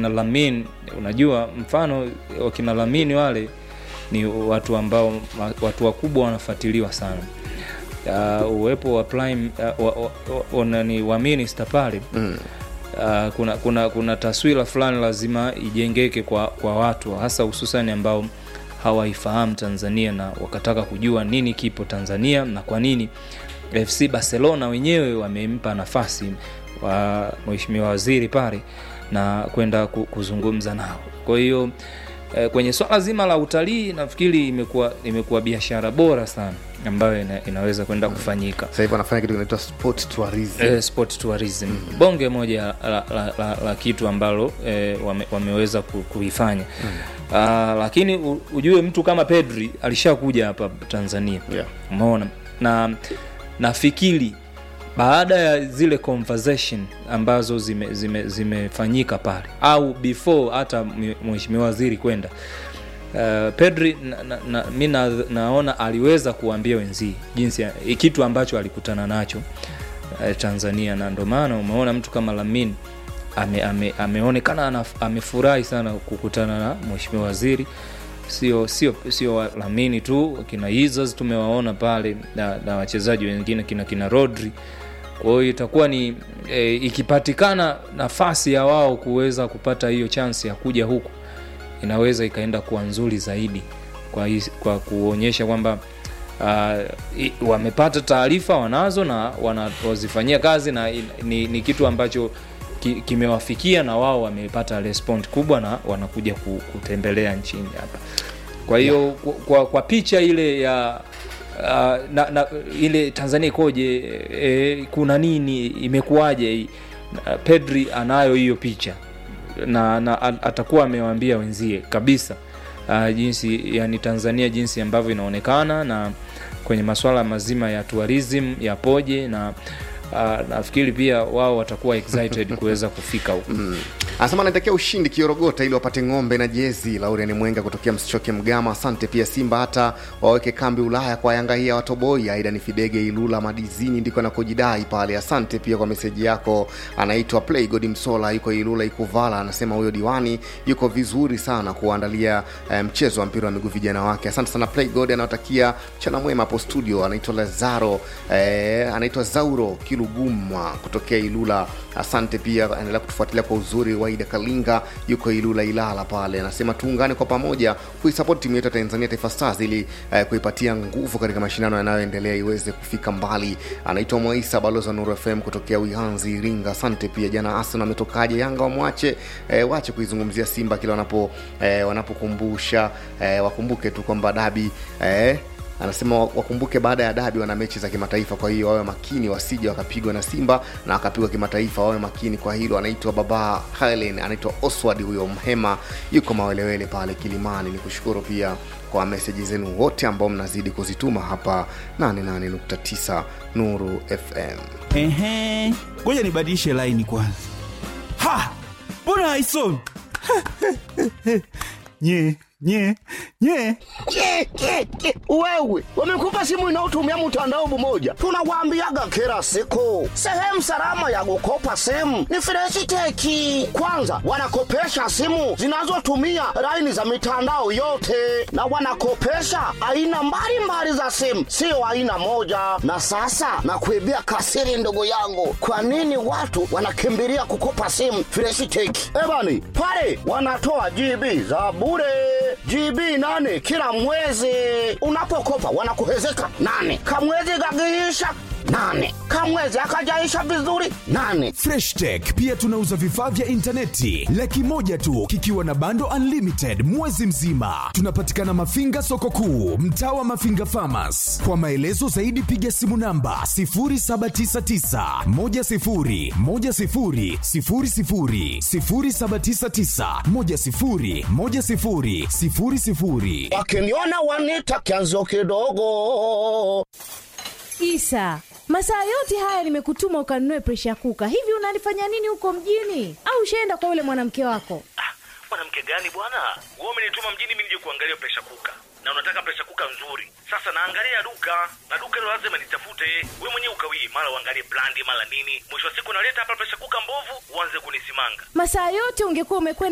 wakina Lamin, unajua mfano wakina Lamin wale ni watu ambao watu wakubwa wanafuatiliwa sana. Uh, uwepo wa prime uh, wa, wa, wa, nani wa minister pale Mm. uh, kuna, kuna, kuna taswira fulani lazima ijengeke kwa, kwa watu hasa hususani ambao hawaifahamu Tanzania na wakataka kujua nini kipo Tanzania na kwa nini FC Barcelona wenyewe wamempa nafasi wa mheshimiwa waziri pale na kwenda ku- kuzungumza nao. Kwa hiyo eh, kwenye swala zima la utalii nafikiri imekuwa imekuwa biashara bora sana ambayo ina, inaweza kwenda kufanyika Sasa hivi wanafanya kitu kinaitwa sport tourism. eh, sport tourism bonge moja la, la, la, la kitu ambalo eh, wame, wameweza ku- kuifanya Ah, lakini u- ujue mtu kama Pedri alishakuja hapa Tanzania Yeah. umeona na nafikiri baada ya zile conversation ambazo zimefanyika zime, zimefanyika pale au before hata mhe- mheshimiwa waziri kwenda Uh, Pedri na, na, na, mi na, naona aliweza kuambia wenzii jinsi ya, kitu ambacho alikutana nacho uh, Tanzania na ndio maana umeona mtu kama Lamin ame, ame, ameonekana anaf- amefurahi sana kukutana na mheshimiwa waziri sio sio sio Lamini tu kina Izas tumewaona pale na, na wachezaji wengine kina kina Rodri kwa hiyo itakuwa ni e, ikipatikana nafasi ya wao kuweza kupata hiyo chance ya kuja huku inaweza ikaenda kuwa nzuri zaidi kwa, his- kwa kuonyesha kwamba uh, i- wamepata taarifa wanazo na wanazifanyia kazi na i- ni, ni kitu ambacho ki- kimewafikia na wao wamepata respond kubwa na wanakuja ku- kutembelea nchini hapa kwa hiyo kwa, kwa, kwa picha ile ya uh, na, na, ile Tanzania ikoje e, kuna nini imekuwaje Na Pedri anayo hiyo picha na, na a- atakuwa amewaambia wenzie kabisa uh, jinsi yani Tanzania jinsi ambavyo inaonekana na kwenye masuala mazima ya tourism yapoje na uh, nafikiri pia wao watakuwa excited kuweza kufika huko anasema anaitakia ushindi kiorogota ili wapate ng'ombe na jezi lauriani mwenga kutokea msichoke mgama asante pia simba hata waweke kambi ulaya kwa yanga hii ya watoboi aida ni fidege ilula madizini ndiko anakojidai pale asante pia kwa meseji yako anaitwa playgod msola yuko ilula ikuvala anasema huyo diwani yuko vizuri sana kuandalia eh, mchezo wa mpira wa miguu vijana wake asante sana playgod anawatakia mchana mwema hapo studio anaitwa lazaro eh, anaitwa zauro kilugumwa kutokea ilula asante pia endelea kutufuatilia kwa uzuri waida kalinga yuko ilula ilala pale anasema tuungane kwa pamoja kuisapoti timu yetu ya tanzania taifa stars ili eh, kuipatia nguvu katika mashindano yanayoendelea iweze kufika mbali anaitwa mwaisa balozi wa nuru fm kutokea wihanzi iringa asante pia jana arsenal ametokaje yanga wamwache eh, wache kuizungumzia simba kila wanapo eh, wanapokumbusha eh, wakumbuke tu kwamba dabi eh, anasema wakumbuke baada ya dabi wana mechi za kimataifa kwa hiyo wawe makini wasije wakapigwa na simba na wakapigwa kimataifa wawe makini kwa hilo anaitwa baba helen anaitwa oswald huyo mhema yuko mawelewele pale kilimani ni kushukuru pia kwa meseji zenu wote ambao mnazidi kuzituma hapa 88.9 nuru fm Ehe, ngoja nibadilishe laini kwanza. Ha, mbona haisomi? nye nye nye Ke, ke, ke. wewe wamekupa simu inayotumia mtandao mmoja tunawaambiaga kila siku sehemu salama ya kukopa simu ni freshiteki kwanza wanakopesha simu zinazotumia laini za mitandao yote na wanakopesha aina mbalimbali za simu sio aina moja na sasa nakuibia kasiri ndugu yangu kwa nini watu wanakimbilia kukopa simu freshiteki ebani pale wanatoa gb za bure GB nane kila mwezi. Unapokopa wanakuhezeka nane, kamwezi kakiisha nane, kamwezi akajaisha vizuri nane. Fresh Tech pia tunauza vifaa vya intaneti laki moja tu kikiwa na bando unlimited mwezi mzima. Tunapatikana Mafinga soko kuu, mtaa wa Mafinga Farmers. Kwa maelezo zaidi piga simu namba 0799 10 10 00 0799 10 10 00. Wakiniona wanita kianzio kidogo. Isa, masaa yote haya nimekutuma ukanunue presha kuka. Hivi unalifanya nini huko mjini? Au ushaenda kwa yule mwanamke wako? mwanamke gani bwana wewe umenituma mjini mimi nije kuangalia presha kuka na unataka presha kuka nzuri sasa naangalia duka na duka hilo lazima nitafute we mwenyewe ukawii mara uangalie brandi mara nini mwisho wa siku naleta hapa presha kuka mbovu uanze kunisimanga Masaa yote ungekuwa umekwenda